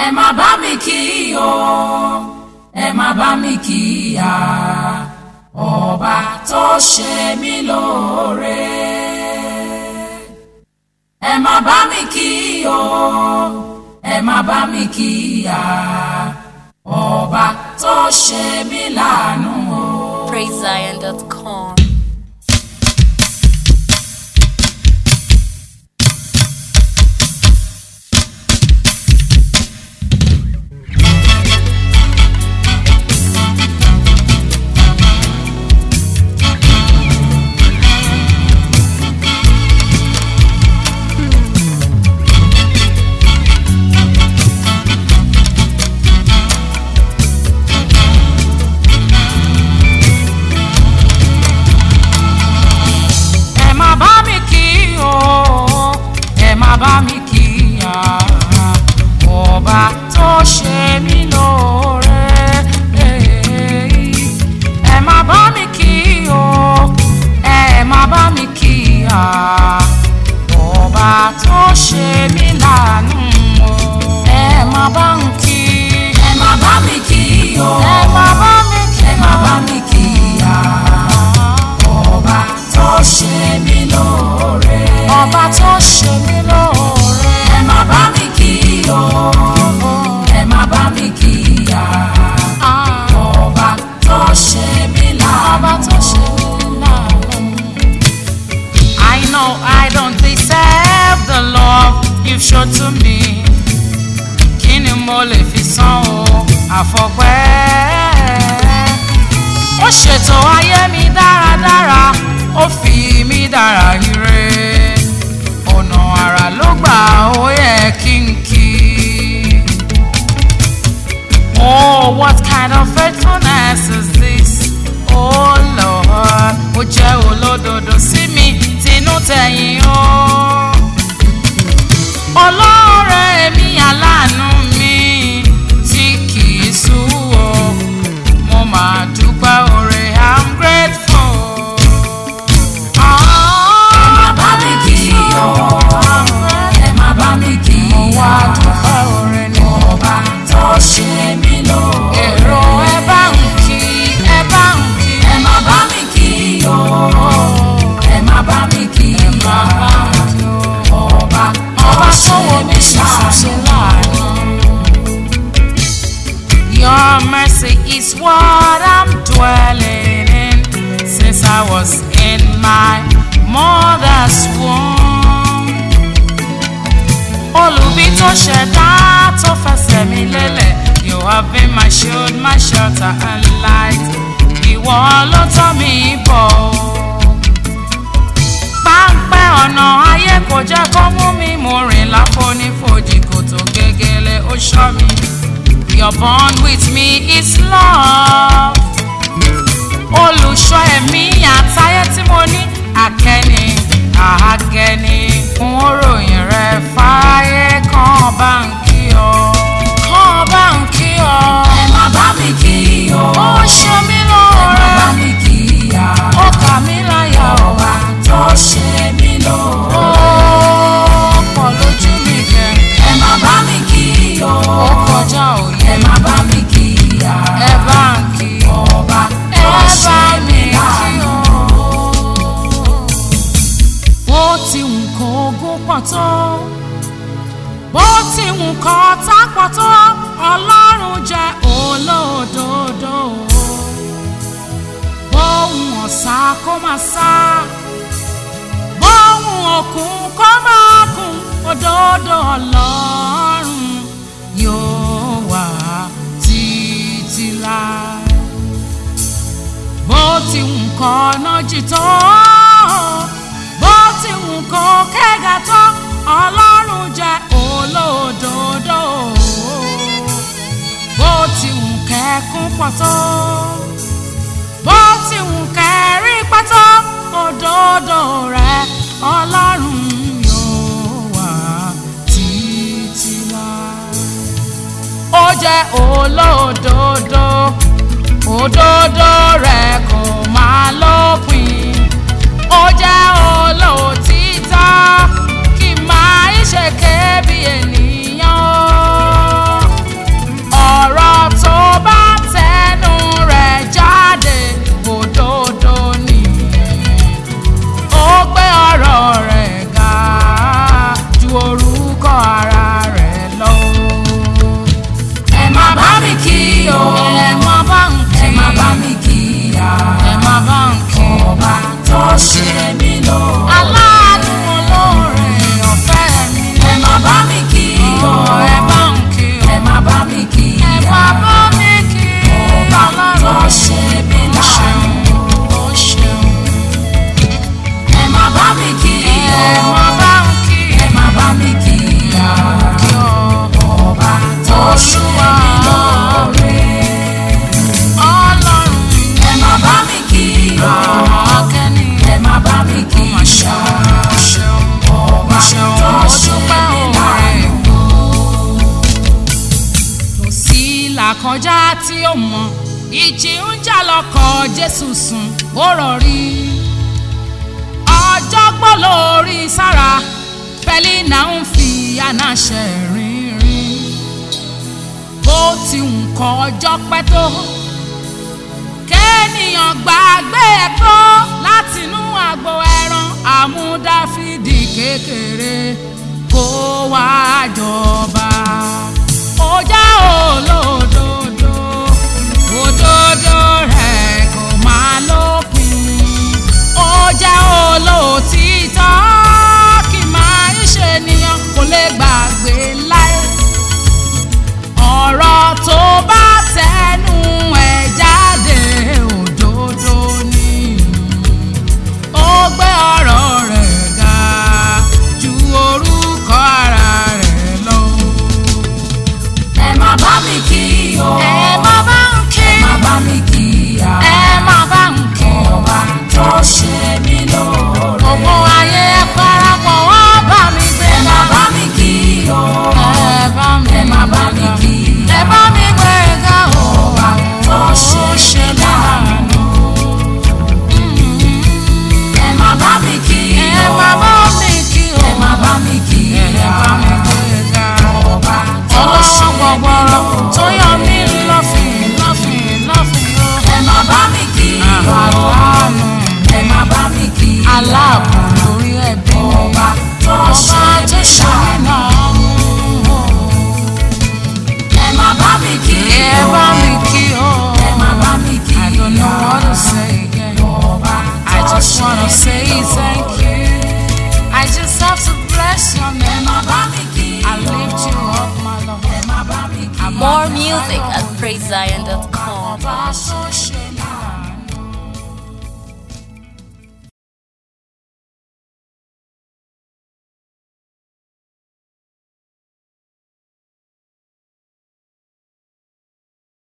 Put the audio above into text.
ẹ má bá mi kí o ẹ má bá mi kí ya ọba tó ṣe mí lóore ẹ má bá mi kí o ẹ má bá mi kí ya ọba tó ṣe mí láàánú o. PraiseZion.com. ẹ má bá mi kí o ẹ má bá mi kí ya ọba tó ṣe mí lóore ẹ má bá mi kí o ẹ má bá mi kí ya ọba tó ṣe mí láàánú o ẹ má bá mi kí ẹ má bá mi kí o ẹ má bá mi kí ẹ má bá mi kí ya ọba tó ṣe mí lóore. ọba tó ṣe mí lóore. ẹ má bá mi kí o ẹ má bá mi kí ya. ọba tó ṣe mí láàánú. ọba tó ṣe mí láàánú. I know I don't deserve the love you've shown to me. Kí ni mo lè fi san o àfọ̀pẹ́? ó ṣètò ayé mi dáradára ó fi mí dára ire ọ̀nà àrà ló gbà ó yẹ kí n kí. Oh, what kind of faithfulness is this? Oh Lord, ó jẹ́ olódodo sí mi tinú tẹ̀yìn o. Ọlọ́rẹ̀ mi aláàánú mi tí kì í sú o mo máa dúpẹ́ oore i'm grateful. ẹ má bá mi kí o ẹ má bá mi kí mo wá dúpẹ́ oore ni ọba tó ṣe mí lò. èrò ẹ bá ń kí ẹ bá ń kí. ẹ má bá mi kí o ẹ má bá mi kí ya ọba ọba tó wo mi ṣàṣe láàánú. Your mercy is what I'm dwelling in since I was in my mother's womb. Olùbí tó ṣẹ̀dá tó fẹsẹ̀ mi lélẹ̀, you have been my shield, my shelter and light. Ìwọ ló tọ́ mi bọ̀. Páńpẹ́ ọ̀nà ayé kò jẹ́ kó mú mi mo rìn láfonífojì kò tó gégélé ó ṣọ́ mi. Your bond with me is love. Olùṣọ́ ẹ̀mí àtayé tí mo ní àkẹ́ni àhágẹ́ni fún òròyìn rẹ̀ fáyé kan bá ń kí ọ. Kan bá ń kí ọ. Ẹ má bá mi kí o. Ó ṣe mí lóore. Ẹ má bá mi kí ya. Ó kà mí láyà ọba tó ṣe mí lóore. Ó pọ̀ lójú mi kẹ́. Ẹ má bá mi kí o. Ó kọjá òye. Ẹ má bá mi kí ya. Ẹ bá ń kí. Ọba tó ṣe mí láàánú. Bó ti wù kó ogún pọ̀ tó. Bó ti wù kó ọ̀tá pọ̀ tó. Ọlọ́run jẹ́ olódodo. Bóhun ọ̀sà kó máa sá. Bóhun òkun kó máa kún. Òdodo Ọlọ́run yóò wà títí láé. Bó ti wù kó ọ̀nà jì tó. Bó ti wù kó kẹ́gà tó. Ọlọ́run jẹ́ olódodo. Bó ti wù kẹ́kún pọ̀ tó. Bó ti wù kẹ́rí pọ̀ tó. Òdodo rẹ̀ Ọlọ́run yóò wà títí láé ó jẹ́ olódodo òdodo rẹ̀ kò máa lópin ó jẹ́ olóòtítọ́ kì máa ń ṣèké bí ènìyàn ó kọjá tí ó mọ ìjì ń jà lọkọ̀ jésù sùn ó rọrí ọjọ́gbọ́n lórí sára pẹ́línà ń fi anáṣẹ rìnrìn bó ti ń kọ ọjọ́ pẹ́ tó kéènìyàn gbàgbé ẹ̀kọ́ látinú àgbo ẹran àmúdáfídì kékeré kó wá jọba ó já olódodo òdodo rẹ̀ kò máa lópin ó já olótìtọ́ kì máa ń ṣe ènìyàn kò lè gbàgbé láé ọ̀rọ̀ tó bá tẹnu ẹ̀ jáde òdodo ni ó gbé ọ̀rọ̀ rẹ̀ ga ju orúkọ ara rẹ̀ lọ. ẹ má bá mi kí o. ẹ má bá ń kí ẹ má bá mi kí ya. ẹ má bá ń kí ọba tó ṣe mí lóore. gbogbo ayé ẹ parapọ̀ wá bá mi gbé ẹ má bá mi kí o. ẹ bá mi ẹ má bá mi kí ẹ bá mi gbé ga o ọba tó ṣe mí láàánú. ẹ má bá mi kí ẹ o. má bá mi kí o ẹ má bá mi kí ẹ ya. bá mi gbé ga ọba tó ṣe ọlọ́wọ́ mí gbọ̀gbọ̀rọ̀ tó lóore. yọ mí lọ́fìn lọ́fìn lọ́fìn o. ẹ má bá mi kí o. aláàánú ẹ má bá mi kí ya. aláàbò lórí ẹbí mi ọba tó ọba ṣe tó mí ṣe láàánú. náà ẹ má bá mi kí ẹ o. bá mi kí o. ẹ má bá mi kí I don't know what to say again. ọba I tó just ṣe wanna mí say thank lóore. you. I just have to bless your ẹ name. má bá mi kí I lift you up, my love. ẹ má bá mi kí More music at praisezion.com. Ọba tó